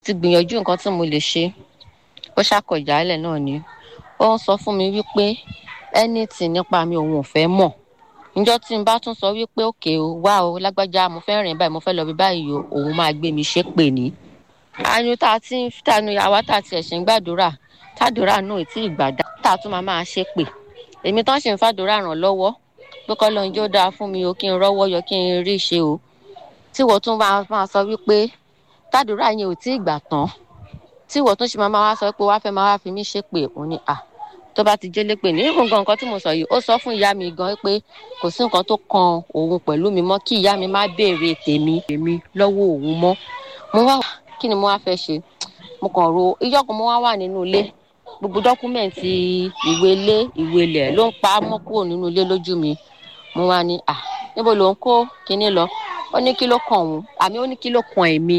ti gbìyànjú nǹkan tí mo lè ṣe ó ṣàkọ ìjálẹ̀ náà ni ó ń sọ fún mi wípé anything nípa mi òun ò fẹ́ mọ̀ níjọ́ tí n bá tún sọ wípé òkè o wá o lágbájá mo fẹ́ rìn báyìí mo fẹ́ lọ bí báyìí o òun máa gbé mi ṣépè ní. àyùn tá a ti ń tànú àwa tá a ti ẹ̀sìn ń gbàdúrà tàdúrà náà ì tí ì gbàdá tá a tún máa máa ṣépè èmi tán ṣì ń fàdúrà ràn lọ́wọ́ pé kọ́ lóun jó dáa fún mi o kí n rọ́wọ́ yọ kí n rí ṣe o tí wọ́n tún máa sọ wípé tàdúrà yẹn ò tí ì gbà tán tí wọ́n tún ṣe máa máa wá sọ pé wá fẹ́ máa wá fi mí ṣépè òun ni à tó bá ti jẹ́lé pé ní ìfún gan nǹkan tí mo sọ yìí ó sọ fún ìyá mi gan pé kò sí nǹkan tó kan òun pẹ̀lú mi mọ́ kí ìyá mi má béèrè tèmi tèmi lọ́wọ́ òun mọ́ mo wá kí ni mo wá fẹ́ ṣe mo kàn ro ijọ́ kan mo wá wà nínú ilé gbogbo dọ́kúmẹ̀ntì ìwé ilé ìwé ilẹ̀ ló ń pa á mọ́ kúrò nínú ilé lójú mi mo wá ní à níbo ló ń kó kinní lọ ó ní kí ló kàn òun àmì ó ní kí ló kàn èmi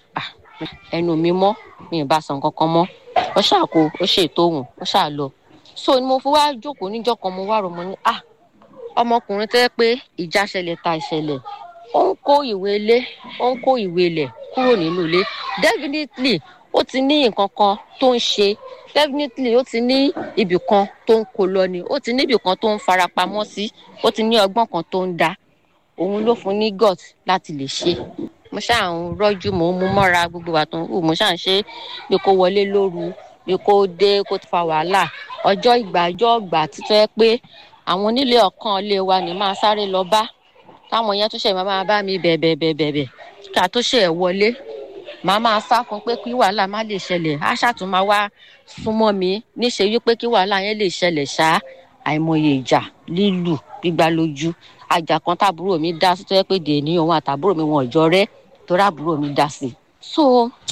ẹnu mi mọ́ mi ì bá san kankan mọ́ ó ṣàkó ó ṣètò òun ó ṣà lọ so ni mo fi wá jókòó níjọ́ kan mo wá rò mo ní ah ọmọkùnrin tẹ́ pé ìjà ṣẹlẹ̀ ta ìṣẹ̀lẹ̀ ó ń kó ìwé ilé ó ń kó ìwé ilẹ̀ kúrò nínú ilé definitely ó ti ní nǹkan kan tó ń ṣe definitely ó ti ní ibì kan tó ń kó lọ ni ó ti ní ibì kan tó ń farapamọ́ sí ó ti ní ọgbọ́n kan tó ń dá òun ló fún ní gut láti lè ṣe mo ṣáà ń rọ́jú mò ń mú mọ́ra gbogbo wa tó ń hù mo ṣáà ń ṣe pé kó wọlé lóru bí kò dé kó fa wàhálà ọjọ́ ìgbà ọjọ́ ìgbà títọ́ ẹ pé àwọn onílé ọ̀kan ilé wa ní máa sáré lọ bá táwọn yẹn tún ṣe máa máa bá mi bẹ̀bẹ̀ bẹ̀bẹ̀ bẹ̀ ká tó ṣe ẹ̀ wọlé màá máa sá fún pé kí wàhálà má lè ṣẹlẹ̀ á ṣàtún máa wá súnmọ́ mi níṣe wípé kí wàhálà yẹn lè ṣẹlẹ̀ ṣá àìmọye ìjà lílù gbígbá lójú àjà kan táàbúrò mi dá sí tó yẹ pé dèní òun àtàbúrò mi wọn ò jọ rẹ́ torí àbúrò mi dá sí so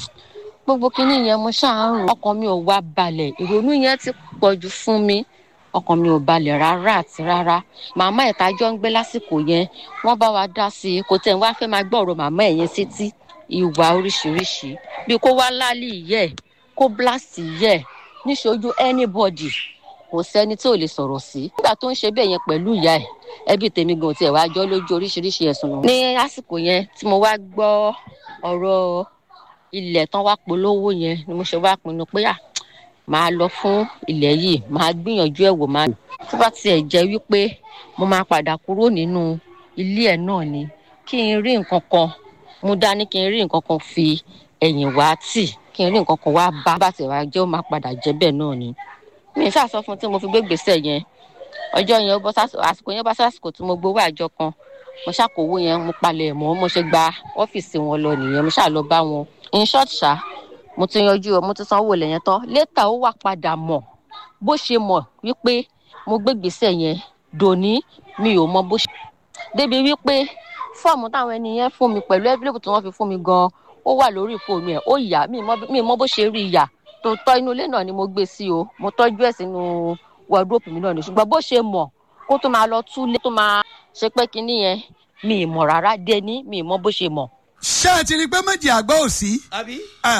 gbogbo kinní yẹn mo ṣáà ń rò ọkàn mi ò wá balẹ̀ ìrònú yẹn ti pọ̀ jù fún mi ọkàn mi ò balẹ̀ rárá àti rárá màmá ẹ̀ tájọ́ ń gbé lásìkò yẹn wọ́n bá wa dá sí i kò tẹ̀ wá fẹ́ máa gbọ́ ọ̀rọ̀ màmá ẹ̀ yẹn sétí ìwà oríṣiríṣi bí kó wá lálẹ́ ìyẹ́ ẹ̀ kó blast ìyẹ́ ẹ̀ níṣojú anybody kò sẹ́ni tí ò lè sọ̀rọ̀ sí. nígbà tó ń ṣe bẹ́ẹ̀ yẹn pẹ̀lú ìyá ẹ̀ ẹbí tèmi gan tiẹ̀ wá jọ́ lójú oríṣiríṣi ẹ̀sùn. ní àsìkò yẹn tí mo wá gbọ́ ọ̀rọ̀ ilẹ̀ tán wá polówó yẹn ni mo ṣe wá pinnu pé à máa lọ fún ilẹ̀ yìí máa gbìyànjú ẹ̀ wò máa lò. tó bá tiẹ̀ jẹ́ wípé mo máa padà kúrò nínú ilé ẹ̀ náà ni kí n rí nǹkan kan mo dání kí n rí nǹkan kan fi ẹ̀yìn wá tì kí n rí nǹkan kan wá bá bá tiẹ̀ wá jẹ́ ó máa padà jẹ́ bẹ́ẹ̀ náà ni. mi ì sàsọ fún tí mo fi gbé gbèsè yẹn ọjọ́ yẹn ó bọ́ àsìkò yẹn bá sásìkò tí mo gbowó àjọ kan mo ṣàkówó yẹn mo palẹ̀ mọ́ mo ṣe gba ọ́fíìsì wọn lọ nìyẹn mo ṣà lọ bá wọn in short ṣá mo ti yanjú ọ mo ti sanwó ilẹ̀ yẹn tán létà ó wà padà mọ̀ bó ṣe mọ̀ wípé mo gbé gbèsè yẹn dòní mi ò mọ bó ṣe. débi wípé fọ́ọ̀mù táwọn ẹni yẹn fún mi pẹ̀lú ẹ́fílẹ́pù tí wọ́n fi fún mi gan-an ó wà lórí fóònù ẹ̀ ó yà mí mọ bó ṣe rí ìyà tó tọ́ inú ilé náà ni mo gbé sí o mo tọ́jú ẹ̀ sínú wọ́ọ̀dúrópù mi náà ni ṣùgbọ́n bó ṣe mọ̀ kó tó máa lọ túlé tó máa ṣe pé kinní yẹn mi ì mọ̀ rárá dé ní mi ì mọ bó ṣe mọ̀ ṣé ẹ ti rí i pé méjì àgbà ò sí. àbí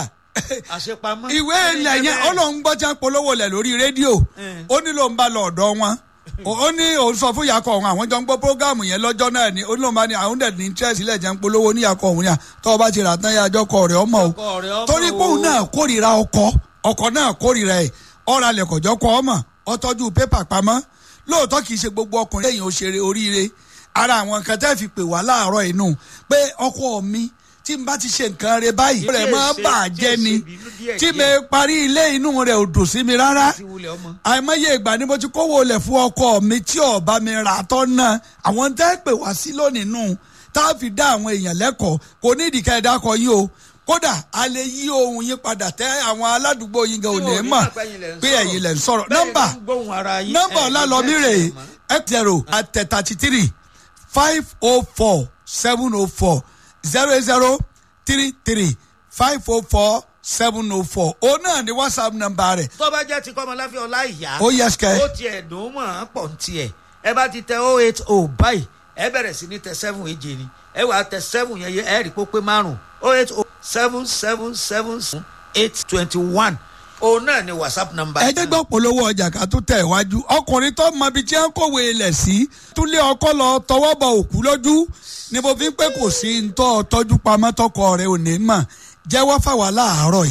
àṣepamọ́. ìwé ilẹ̀ yẹn ó lóun gbọ́ jẹ́ polówó lẹ̀ lórí rédíò ó ní lóun bá lọ ọ̀dọ̀ wọn ó ní òun sọ fún yakọ̀ ọ̀hún àwọn jọ ń gbọ́ prógáàmù yẹn lọ́jọ́ náà ni ó ní lóun bá ní àwọn dẹ̀ ní interest ilẹ̀ jẹ́ ń polówó ní yakọ̀ ọ̀hún yà tọ́ ọ bá ti rà tán yà àjọkọ̀ rẹ̀ ọmọ o torí pé òun náà kórìíra ọkọ ọkọ náà kórìíra ẹ̀ ọ̀rọ̀ alẹ̀ kọ̀jọ́ kọ́ ọmọ ọtọ́jú pépà pamọ́ lóòótọ́ kì í ṣe gbogbo ọkùnrin lẹ́yìn òṣèré oríire ara àwọn nǹkan tẹ́ fi pè wá láàárọ̀ inú pé ọkọ mi tí n bá ti ṣe nǹkan rẹ báyìí rẹ máa bà á jẹ́ ni tí mi parí ilé inú rẹ ò dùn sí mi rárá àìmọye ìgbà ni mo ti kówó lẹ̀ fún ọkọ mi tí ọba mi rà tọ́ náà àwọn tẹ́ pè wá sí lónìí nù tá a fi dá àwọn èèyàn lẹ́kọ̀ọ́ kò ní ìdíkẹ́ ẹ̀dá kọ yín o kódà a lè yí ohun yín padà tẹ àwọn aládùúgbò yín gan ò ní mọ̀ pé ẹ̀yin lẹ̀ ń sọ̀rọ̀ nọ́mbà nọ́mbà ọlálọ́mí rè é zero àtẹ thirty three five oh four seven oh four zero zero three three five oh four seven oh four o náà ni whatsapp nọ́mbà rẹ̀. tó bá jẹ́ ti kọ́mọláfẹ́ ọlá ìyá. ó yẹ sikẹ́. ó tiẹ̀ dùn mọ́ ọ́n pọ̀ ní tiẹ̀ ẹ bá ti tẹ oh eight oh báyìí ẹ bẹ̀rẹ̀ sí ní tẹ seven èje ni ẹ wàá tẹ seven yẹn yẹ ẹ rí pópé márùn oh eight oh seven seven seven eight twenty one òun náà ni whatsapp number. ẹ jẹ́ gbọ́ polówó ọjà ká tó tẹ̀ wájú ọkùnrin tó mọ ibi tí wọ́n kówé ilẹ̀ sí túlé ọkọ lọ tọwọ́ bọ òkú lójú ni mo fi ń pé kò sí ntọ́ tọ́jú pamọ́ tọkọ rẹ ò ní mọ̀ jẹ́wọ́ fáwa láàárọ̀ yìí.